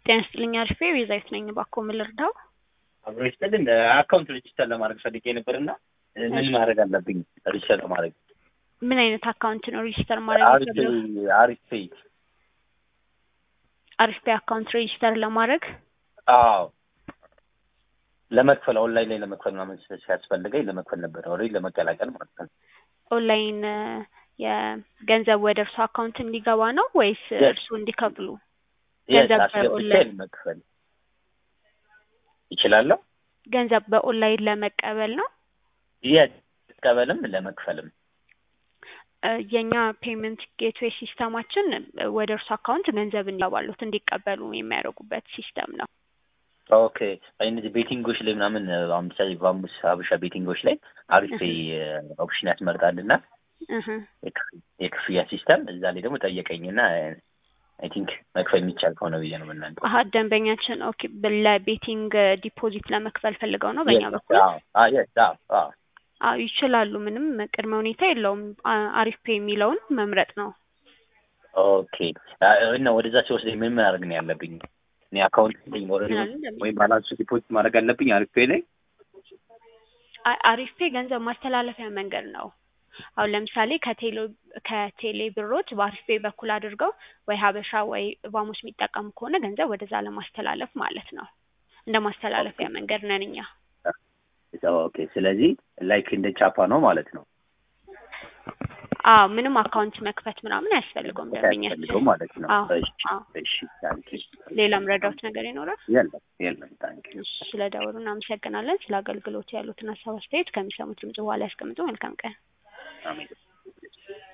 ጤና ይስጥልኝ አሪፍ ቤዛዊት ነኝ። እባክዎ ምን ልርዳው? አብሮ ይስጥልን አካውንት ሬጅስተር ለማድረግ ፈልጌ ነበርና ምን ማድረግ አለብኝ ሬጅስተር ለማድረግ? ምን አይነት አካውንት ነው ሬጂስተር ማድረግ አሪፍ የፈለጉት? አሪፍ ፔይ አሪፍ ፔይ አካውንት ሬጂስተር ለማድረግ አዎ ለመክፈል ኦንላይን ላይ ለመክፈል ምናምን ሲያስፈልገኝ ለመክፈል ነበር ኦልሬዲ ለመቀላቀል ማለት ነው። ኦንላይን የገንዘብ ወደ እርሱ አካውንት እንዲገባ ነው ወይስ Yes. እርሱ እንዲከፍሉ? የስ ገንዘብ አስገብቼ በኦንላይን መክፈል ይችላለሁ። ገንዘብ በኦንላይን ለመቀበል ነው። የስ ቀበልም ለመክፈልም እ የኛ ፔመንት ጌትዌይ ሲስተማችን እ ወደ እርሱ አካውንት ገንዘብ እንዲገባሉት እንዲቀበሉ የሚያደርጉበት ሲስተም ነው። ኦኬ እነዚህ ቤቲንጎች ላይ ምናምን አሁን ምሳሌ ቫሙስ ሀበሻ ቤቲንጎች ላይ አሪፍ ፔይ ኦፕሽን ያስመርጣልና እህ የክፍ- የክፍያ ሲስተም እዛ ላይ ደግሞ ጠየቀኝና አይ ቲንክ መክፈል የሚቻል ከሆነ ብዬ ነው የምናንተ አሀ ደንበኛችን ኦኬ ብ- ለቤቲንግ ዲፖዚት ለመክፈል ፈልገው ነው በእኛ በኩል አዎ ይችላሉ። ምንም ቅድመ ሁኔታ የለውም። አ- አሪፍ ፔይ የሚለውን መምረጥ ነው። ኦኬ እና ወደዛ ሲወስደኝ ምን ማድረግ ነው ያለብኝ? እኔ አካውንት ላይ ኦልሬዲ ምናምን እንደሚ- ወይም ባላንስ ዲፖዚት ማድረግ አለብኝ አሪፍ ፔይ ላይ አ- አሪፍ ፔይ ገንዘብ ማስተላለፊያ መንገድ ነው። አሁን ለምሳሌ ከቴሌ ከቴሌ ብሮች በአሪፍ ፔይ በኩል አድርገው ወይ ሀበሻ ወይ ቫሙስ የሚጠቀሙ ከሆነ ገንዘብ ወደዛ ለማስተላለፍ ማለት ነው። እንደ ማስተላለፊያ መንገድ ነን እኛ። ኦኬ ስለዚህ ላይክ እንደ ቻፓ ነው ማለት ነው አዎ ምንም አካውንት መክፈት ምናምን አያስፈልገውም ያስፈልገው ደንበኛችን። ማለት ነው። አዎ እሺ አዎ። እሺ ታንኪ ሌላም ረዳት ነገር ይኖራል? የለም የለም ታንኪ እሺ፣ ስለ ደወሉ እናመሰግናለን። ስለ አገልግሎቱ ያሉትን ሀሳብ አስተያየት ከሚሰሙት ድምጽ በኋላ ያስቀምጡ። መልካም ቀን። አሜን